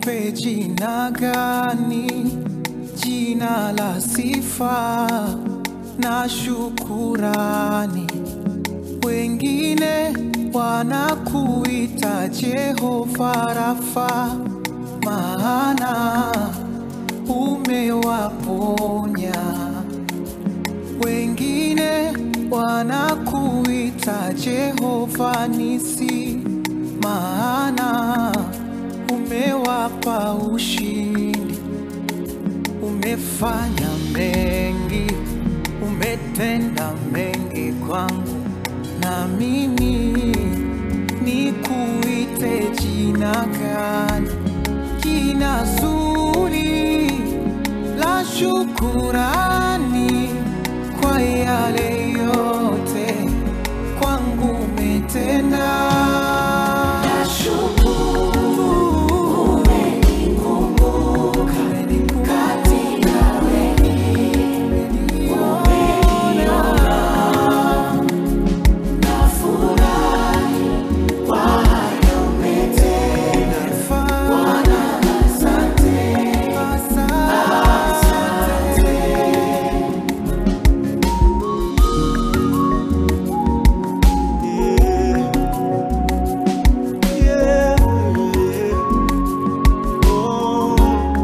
nikupe jina gani? Jina la sifa na shukurani. Wengine wanakuita Jehova Rafa, maana umewaponya. Wengine wanakuita Jehova Nisi, maana umewapa ushindi. Umefanya mengi, umetenda mengi kwangu, na mimi nikuite jina gani? Jina zuri la shukurani kwa yale yote kwangu umetenda. Nashukuru umenikumbuka katika Yeah, oh.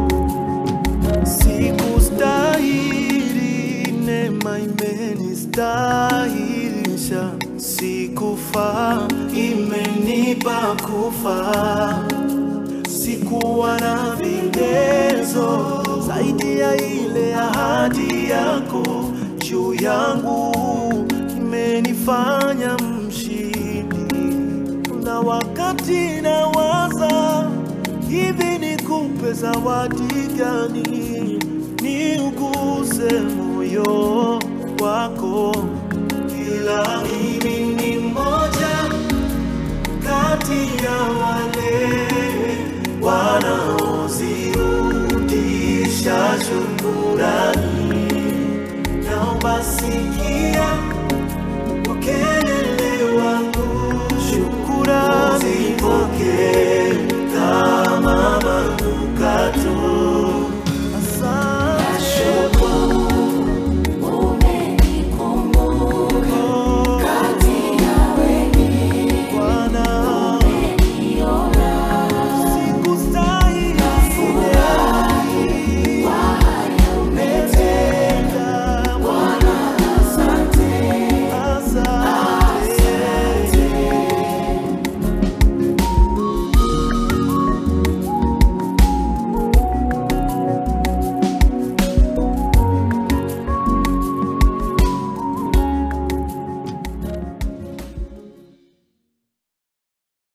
Sikustahili, neema imenistahilisha. Sikufaa, imenipa kufa. Sikuwa na vigezo zaidi ya ile ahadi yako juu yangu, imenifanya mshindi na wakati nawaza hivi nikupe zawadi gani, niuguse moyo wako, ila mimi ni mmoja kati ya wale wanaozirudisha shukurani. Naomba sikia